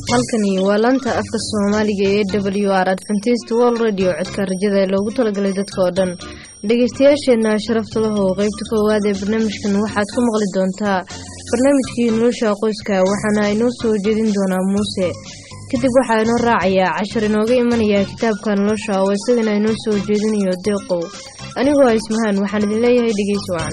halkani waa laanta afka soomaaliga ee w r adventist world radio codka rajada ee loogu talagalay dadka oo dhan dhegeystayaasheenna sharafta lahow qeybta koowaad ee barnaamijkan waxaad ku maqli doontaa barnaamijkii nolosha qoyska waxaana inoo soo jeedin doonaa muuse kadib waxaa inoo raacayaa cashar inooga imanaya kitaabka nolosha oo isagana inoo soo jeedinayo deeqow anigoo ismahaan waxaan idin leeyahay dhegeysi wacan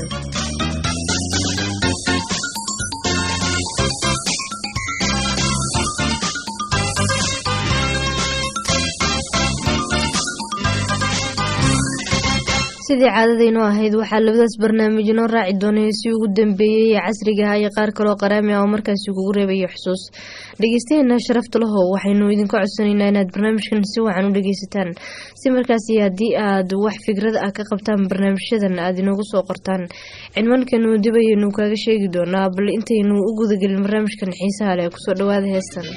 sidii caadadaynu ahayd waxaa labadaas barnaamij inoo raaci doonay si ugu dambeeyey ee casriga ah iyo qaar kaloo qaraami ah oo markaasi kugu reebaya xusuus dhegeystaheena sharafta lahow waxaynu idinka codsanaynaa inaad barnaamijkan si wacan u dhegeysataan si markaasi haddii aad wax fikrad ah ka qabtaan barnaamijyadan aad inoogu soo qortaan cinwaankeenu dib ayaynu kaaga sheegi doonaa bal intaynu u gudagelin barnaamijkan xiisaha leh kusoo dhawaada heestan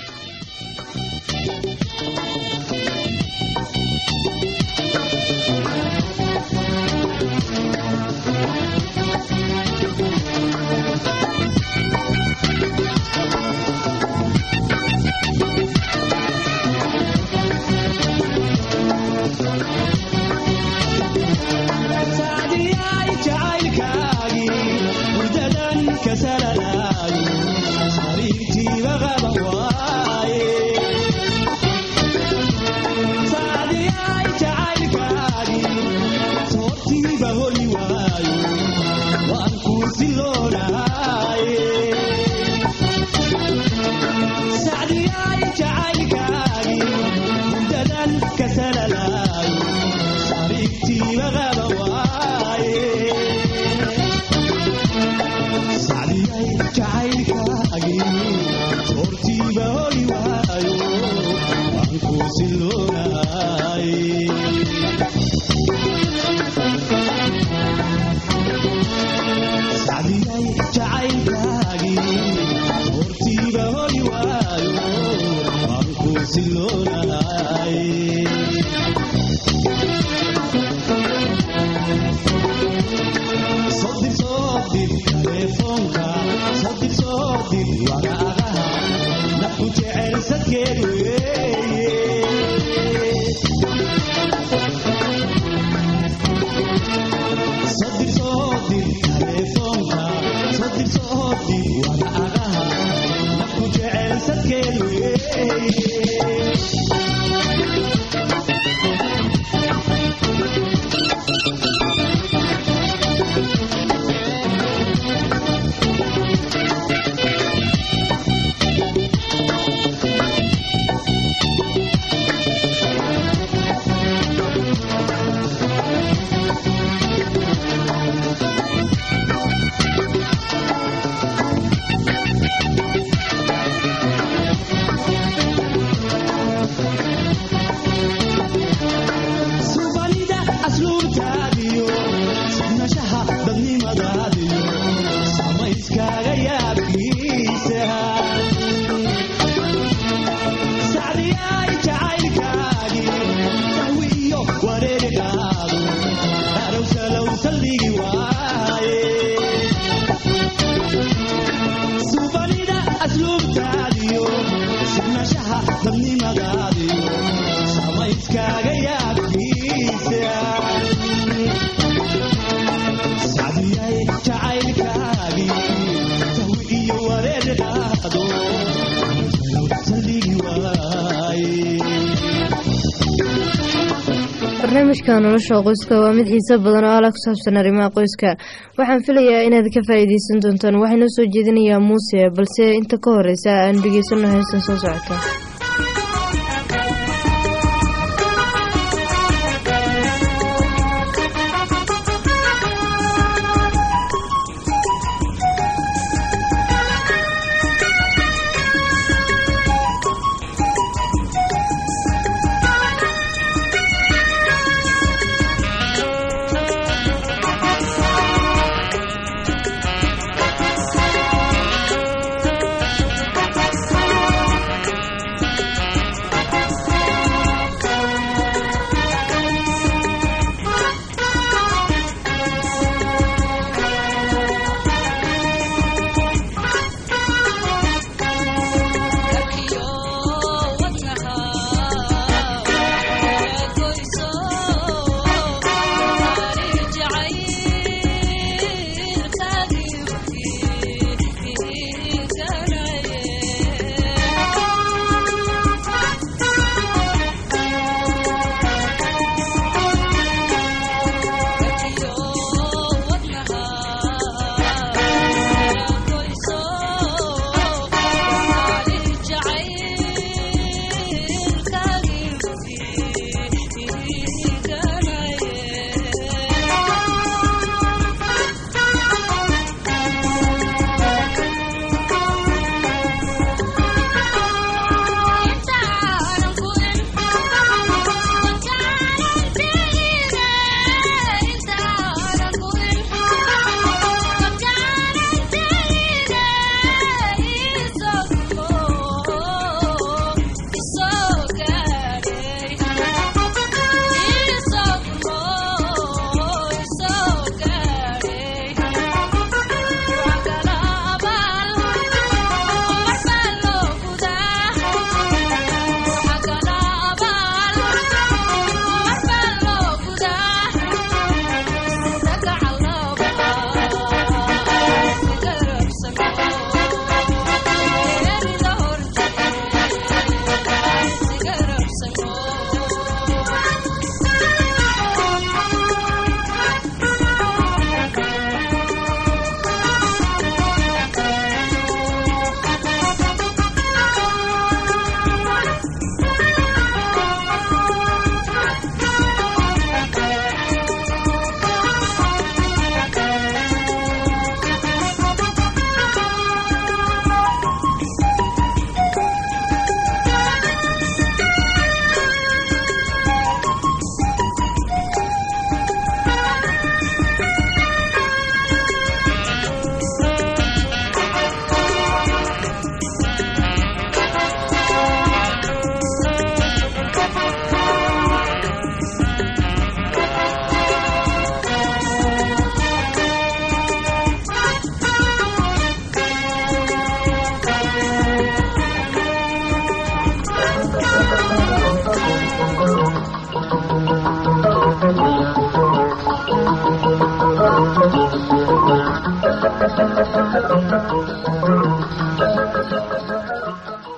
barnaamijka nolosha qoyska waa mid xiise badan oo ala ku saabsan arrimaha qoyska waxaan filayaa inaad ka faa'iideysan doontaan waxaa inoo soo jeedinayaa muuse balse inta ka horeysa aan dhegeysano heestan soo socota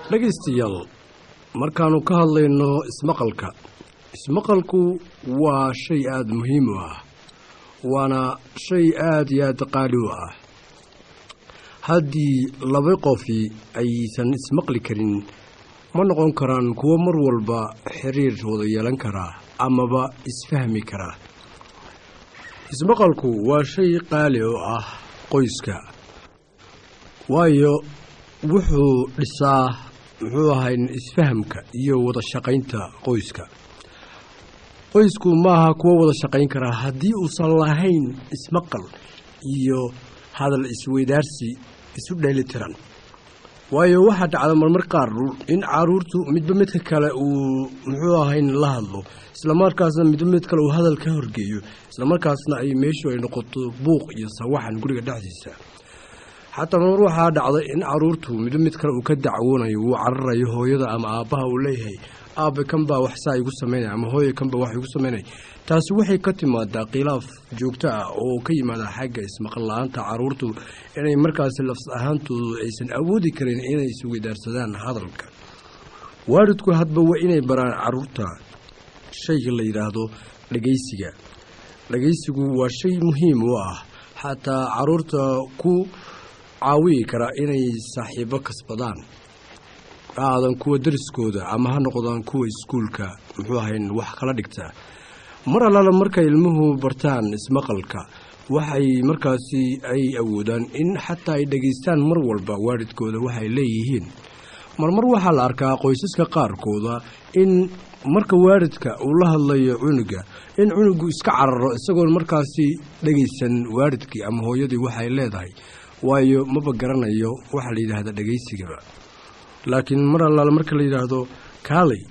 dhegaystayaal markaannu ka hadlayno ismaqalka ismaqalku waa shay aada muhiim u ah waana shay aada iyo aada qaali u ah haddii laba qofi aysan ismaqli karin ma noqon karaan kuwo mar walba xiriir wada yeelan karaa amaba isfahmi karaa ismaqalku waa shay qaali oo ah qoyska waayo wuxuu dhisaa muxuu ahay isfahamka iyo wada shaqaynta qoyska qoysku maaha kuwo wada shaqayn karaa haddii uusan lahayn ismaqal iyo hadal isweydaarsi isu dheelitiran waayo waxaa dhacda marmar qaar in caruurtu midba midka kale uu muxuu ahayn la hadlo islamarkaasna midba mid kale uu hadal ka horgeeyo islamarkaasna ay meeshu ay noqoto buuq iyo sawaxan guriga dhexdiisa xataa marmar waxaa dhacda in caruurtu midba mid kale uu ka dacwoonayo wuu cararayo hooyada ama aabbaha uu leeyahay aabe kan baa waxsaa igu samaynaya ama hooya kan baa wax igu samaynaya taasi waxay ka timaadaa khilaaf joogto ah oo ka yimaada xagga ismaqal la-aanta caruurtu inay markaasi lafs ahaantoodu aysan awoodi karin inay isweydaarsadaan hadalka waalidku hadba waa inay baraan caruurta shayga la yidhaahdo dhegaysiga dhegaysigu waa shay muhiim u ah xataa caruurta ku caawiyi karaa inay saaxiibo kasbadaan ha aadan kuwa dariskooda ama ha noqdaan kuwa iskuulka muxuu ahayn wax kala dhigta mar allaala markay ilmuhu bartaan ismaqalka waxay markaasi ay awoodaan in xataa ay dhegaystaan mar walba waalidkooda waxay leeyihiin marmar waxaa la arkaa qoysaska qaarkooda in marka waalidka uu la hadlayo cunuga in cunugu iska cararo isagoon markaasi dhegaysan waalidkii ama hooyadii waxay leedahay waayo maba garanayo waxaa la yidhaahda dhegaysigaba laakiin mar allaala marka la yidhaahdo kaalay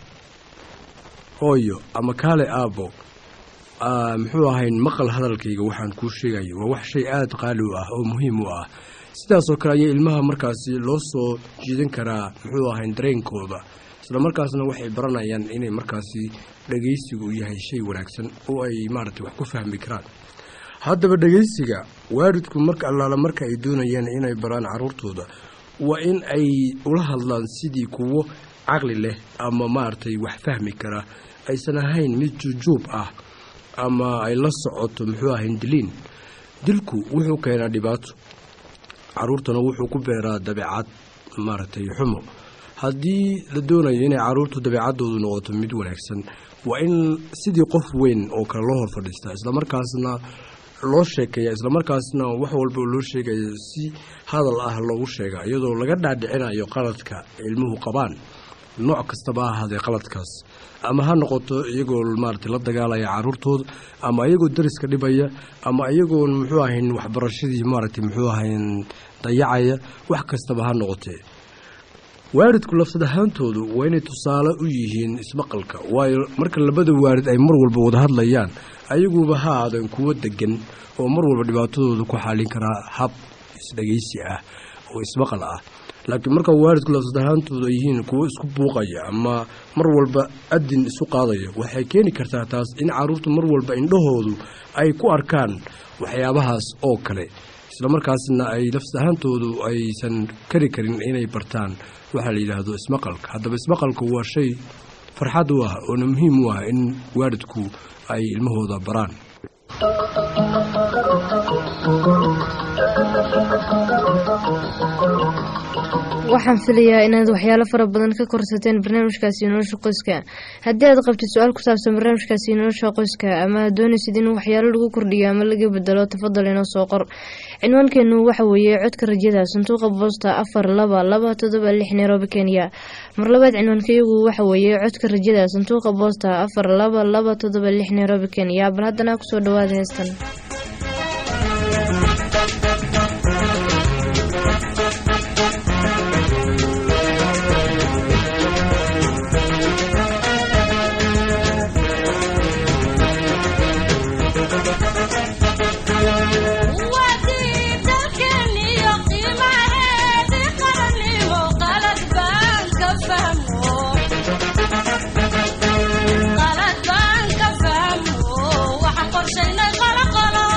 hooyo ama kaalay aabbo muxuu ahayn maqal hadalkayga waxaan kuu sheegayo waa wax shay aada qaali u ah oo muhiim u ah sidaasoo kale ayaa ilmaha markaasi loo soo jiidan karaa muxuu ahayn dareenkooda isla markaasna waxay baranayaan inay markaasi dhegaysigu yahay shay wanaagsan oo ay maaragtay wax ku fahmi karaan haddaba dhegaysiga waalidku marka allaala marka ay doonayaan inay baraan caruurtooda waa in ay ula hadlaan sidii kuwo caqli leh ama maaragtay wax fahmi kara aysan ahayn mid jujuub ah ama ay la socoto muxuu ahayn diliin dilku wuxuu keenaa dhibaato caruurtana wuxuu ku beeraa dabeecad maaragtay xumo haddii la doonayo inay caruurtu dabeecaddoodu noqoto mid wanaagsan waa in sidii qof weyn oo kale loo hor fadhiistaa islamarkaasna loo sheekeeya islamarkaasna wax walba loo sheegaya si hadal ah loogu sheega iyadoo laga dhaadhicinayo qaladka ilmuhu qabaan nooc kastaba ha ahaadee qaladkaas ama ha noqoto iyagoo maaragtay la dagaalaya caruurtooda ama iyagoo dariska dhibaya ama iyagoon muxuu ahayn waxbarashadii maaragtay muxuu ahayn dayacaya wax kastaba ha noqotee waalidku lafsad ahaantoodu waa inay tusaale u yihiin ismaqalka waayo marka labada waalid ay mar walba wada hadlayaan ayaguba ha aadan kuwo degan oo mar walba dhibaatadooda ku xaalin karaa hab isdhegaysi ah oo ismaqal ah laakiin marka waalidku lafsad ahaantoodu ay yihiin kuwo isku buuqaya ama mar walba adin isu qaadaya waxay keeni kartaa taas in caruurtu mar walba indhahoodu ay ku arkaan waxyaabahaas oo kale islamarkaasna ay lafsad ahaantoodu aysan kari karin inay bartaan waxaa la yidhaahdo ismaqalka haddaba ismaqalku waa shay farxad u ah oona muhiim u ah in waalidku ay ilmahooda baraan waxaan filayaa inaad waxyaalo fara badan ka korsateen barnaamijkaasi nolosha qoyska haddii aad qabtid su-aal ku saabsan barnaamijkaasi nolosha qoyska ama aad doonaysid in waxyaalo lagu kordhiyo ama laga bedelo tafadal inoo soo qor cinwaankeenu waxa weeye codka rajada sanduuqa boosta afar laba laba todoba lix nairobi kenya mar labaad cinwaankayagu waxa weeye codka rajada sanduuqa boosta afar laba laba todoba lix nairobi kenya bal haddana kusoo dhawaada heestan qalad baan ka fahmo waxaan qorshaynay qalaqalo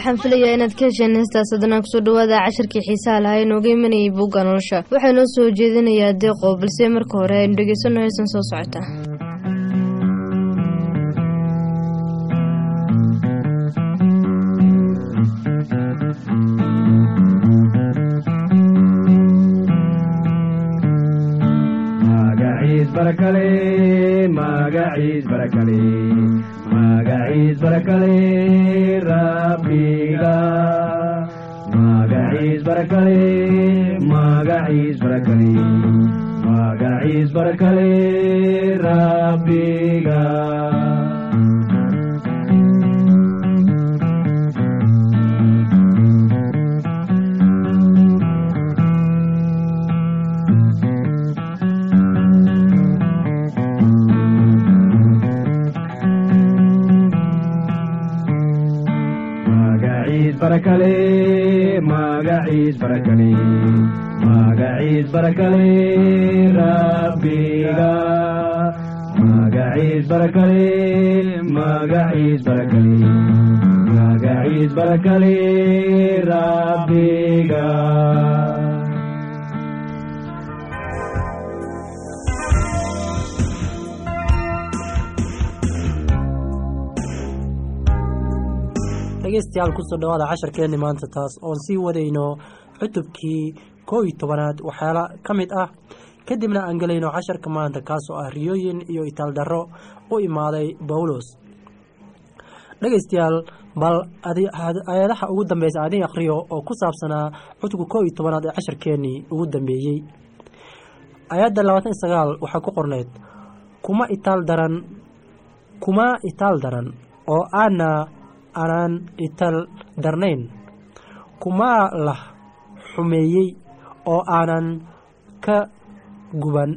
waxaan filayaa inaad ka hesheen heestaas haddana kusoo dhawaada cashirkii xiisaha lahaa ee nooga imanayay buugga nolosha waxaa noo soo jeedinayaa deeqo balse marka hore aynu dhegeysano heesan soo socota magaciis barakale magaciis barakale magaciis barakale rabbiga magaciis barakale magaciis barakale magaciis barakale rabbiga magaciis barakale magaciis barakale magaciis barakale rabbiga magaciis barakale magaciis barakale magaciis barakale rabbiga dhegeystayaal kusoo dhawaada casharkeenni maanta taas oon sii wadayno cutubkii koo iyo tobanaad waxyaala ka mid ah kadibna aan gelayno casharka maanta kaasoo ah riyooyin iyo itaaldarro u imaaday bawlos dhegeystayaal bal ayadaha ugu dambeysa adin akhriyo oo ku saabsanaa cutubka koo iyo tobanaad ee casharkeennii ugu dambeeyey ayadda labaatan iyo sagaal waxaa ku qorneyd kuma itaal daran kuma itaal daran oo aana aanaan ital darnayn kumaa lah xumeeyey oo aanan ka guban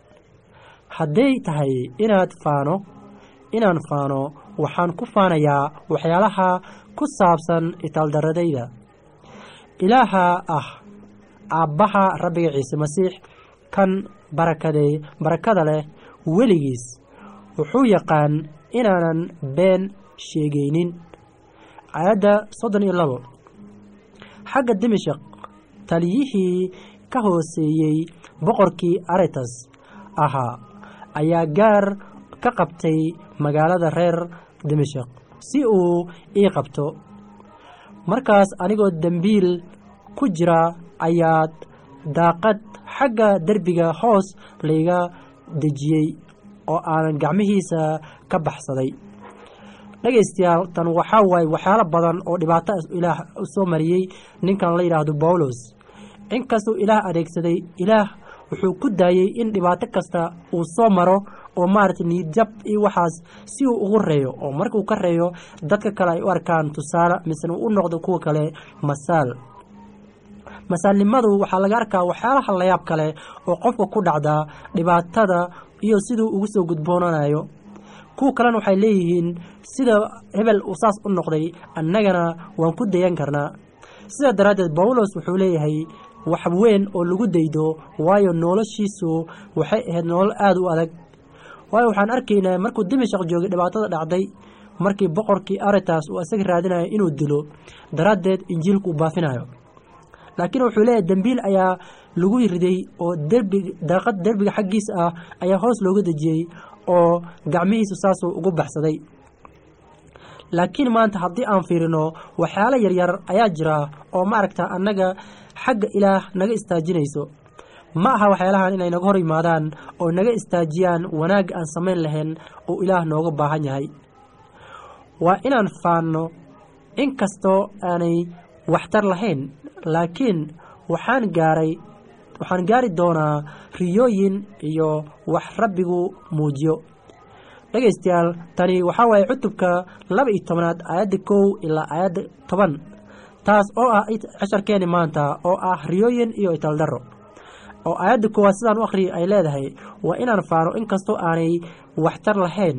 hadday tahay inaad faano inaan faano waxaan ku faanayaa waxyaalaha ku saabsan itaaldaradayda ilaaha ah aabbaha rabbiga ciise masiix kan barakade barakada leh weligiis wuxuu yaqaan inaanan been sheegaynin aayadda soddon iyo labo xagga dimashaq taliyihii ka hooseeyey boqorkii aretas ahaa ayaa gaar ka qabtay magaalada reer dimashaq si uu ii qabto markaas anigoo dembiil ku jira ayaad daaqad xagga derbiga hoos layga dejiyey oo aanan gacmihiisa ka baxsaday dhegaystayaal tan waxaa waaye waxyaalo badan oo dhibaato ilaah soo mariyey ninkan la yidhaahdo bawlos inkastuu ilaah adeegsaday ilaah wuxuu ku daayey in dhibaato kasta uu soo maro oo maaragtay niidjab iyo waxaas si uu ugu reeyo oo markuu ka reeyo dadka kale ay u arkaan tusaale misena u noqdo kuwa kale masaal masaalnimadu waxaa laga arkaa waxyaalaha layaab kale oo qofka ku dhacdaa dhibaatada iyo siduu ugu soo gudboonanayo kuwa kalena waxay leeyihiin sida hebel uu saas u noqday annagana waan ku dayan karnaa sidaa daraaddeed bawlos wuxuu leeyahay wax weyn oo lagu daydo waayo noloshiisu waxay ahayd nolol aada u adag waayo waxaan arkaynaa markuu dimashaq joogay dhibaatada dhacday markii boqorkii aritas uu isaga raadinayo inuu dilo daraaddeed injiilku uu baafinayo laakiin wuxuu leeyahay dembiil ayaa lagu riday oo derbi daaqad derbiga xaggiisa ah ayaa hoos looga dejiyey oo gacmihiisu saasuu ugu baxsaday laakiin maanta haddii aan fiirino waxyaalo yaryar ayaa jira oo maaragta annaga xagga ilaah naga istaajinayso ma aha waxyaalahan inay naga hor yimaadaan oo naga istaajiyaan wanaagga aan samayn lahayn oo ilaah nooga baahan yahay waa inaan faanno inkastoo aanay waxtar lahayn laakiin waxaan gaaray waxaan gaari doonaa riyooyin iyo wax rabbigu muujiyo dhegaystayaal tani waxaa waaye cutubka laba iyo tobanaad aayadda kow ilaa aayadda toban taas oo ah casharkeeni maanta oo ah riyooyin iyo italdaro oo aayadda koowaad sidaan u akhriya ay leedahay waa inaan faano inkastoo aanay waxtar lahayn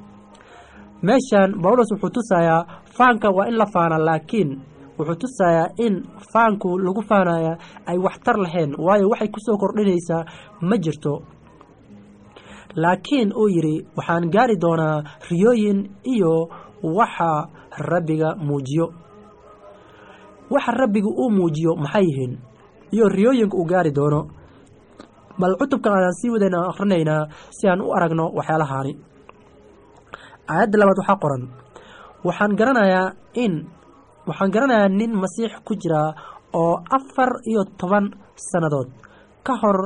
meeshan bawlos wuxuu tusayaa faanka waa in la faana laakiin wuxuu tusayaa in faanku lagu faanaya ay waxtar lahayn waayo waxay ku soo kordhinaysaa ma jirto laakiin uu yidhi waxaan gaari doonaa riyooyin iyo waxa rabbiga muujiyo waxa rabbiga uu muujiyo maxay yihiin iyo riyooyinka uu gaari doono bal cutubkan ayaan sii wadayna akhrinaynaa si aan u aragno waxyaalahaani aayadda labaad waxaa qoran waxaan garanayaa in waxaan garanayaa nin masiix ku jira oo afar iyo toban sannadood ka hor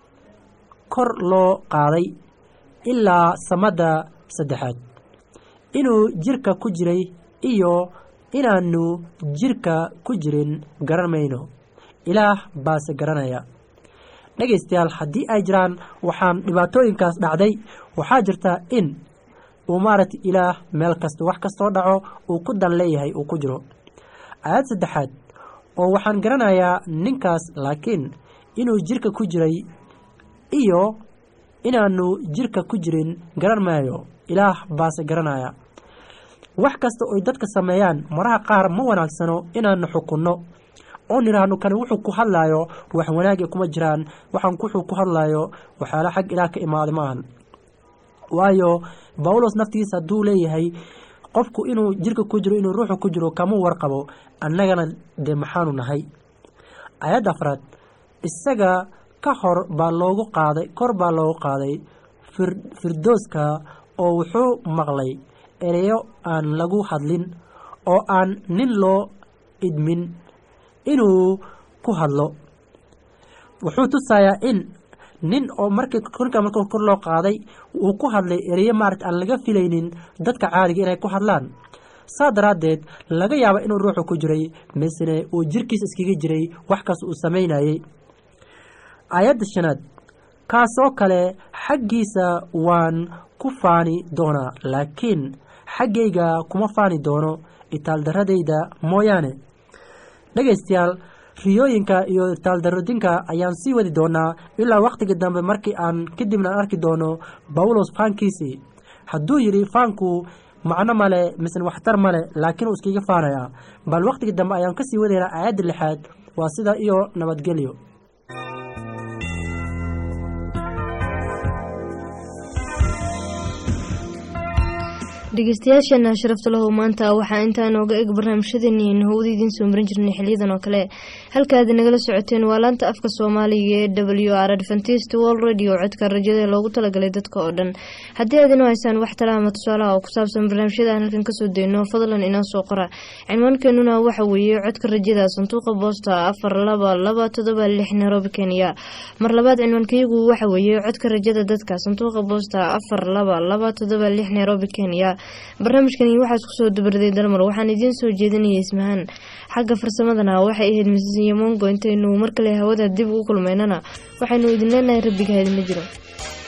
kor loo qaaday ilaa samadda saddexaad inuu jirka ku jiray iyo inaannu jirka ku jirin garan mayno ilaah baase garanaya dhegaystayaal haddii ay jiraan waxaan dhibaatooyinkaas dhacday waxaa jirta in uu maaragta ilaah meel kasta wax kastoo dhaco uu ku dan leeyahay uu ku jiro aayad saddexaad oo waxaan garanayaa ninkaas laakiin inuu jirka ku jiray iyo inaannu jirka ku jirin garan maayo ilaah baase garanaya wax kasta oy dadka sameeyaan maraha qaar ma wanaagsano inaannu xukunno oo nidhaahno kani wuxuu ku hadlaayo wax wanaagii kuma jiraan waxaan wuxuu ku hadlaayo waxyaala xag ilaah ka imaaday maahan waayo bawlos naftigiisa hadduu leeyahay qofku inuu jirka ku jiro inuu ruuxu ku jiro kama warqabo annagana dee maxaanu nahay ayadda afraad isaga ka hor baa loogu qaaday kor baa loogu qaaday firdooska oo wuxuu maqlay ereyo aan lagu hadlin oo aan nin loo idmin inuu ku hadlo wuxuu tusayaa in nin oo markii ninka marka kor loo qaaday uu ku hadlay ereyo maarata aan laga filaynin dadka caadiga inay ku hadlaan saa daraaddeed laga yaaba inuu ruuxu ku jiray misne uu jirkiisa iskaga jiray wax kas uu samaynayey aayadda shanaad kaasoo kale xaggiisa waan ku faani doonaa laakiin xaggayga kuma faani doono itaaldaradayda mooyaane dhegaystayaal riyooyinka iyo itaaldaradinka ayaan sii wadi doonaa ilaa wakhtiga dambe markii aan kadibna aan arki doono bawlos faankiisii hadduu yidhi faanku macno male misne waxtar male laakiin uu iskaga faanayaa bal wakhtiga dambe ayaan kasii wadaynaa aayadda lixaad waa sida iyo nabadgelyo dhegeystayaasheena sharafta lahow maanta waxaa intaa nooga eg barnaamijyadeeni aynu hawada idiin soo marin jirnay xiliyadan oo kale halkaad nagala socoteen waa laanta afka soomaaliga ee w r adventist world radio codka rajada ee loogu talagalay dadka oo dhan haddii aad inoo haysaan wax tala ama tusaalaha oo ku saabsan barnaamijyada aan halkan kasoo dayno fadlan inoo soo qora cinwaankeenuna waxa weeye codka rajada sanduuqa boosta afar laba laba todoba lix nairobi kenya mar labaad cinwaankayagu waxa weeye codka rajada dadka sanduuqa boosta afar laba laba todoba lix nairobi kenya barnaamijkani waxaa isku soo dubarday dalmar waxaan idiin soo jeedinaya ismahaan xagga farsamadana waxay ahayd misiyo mongo intaynu mar kale hawada dib ugu kulmaynana waxaynu idin leenahay rabbiga idinla jiro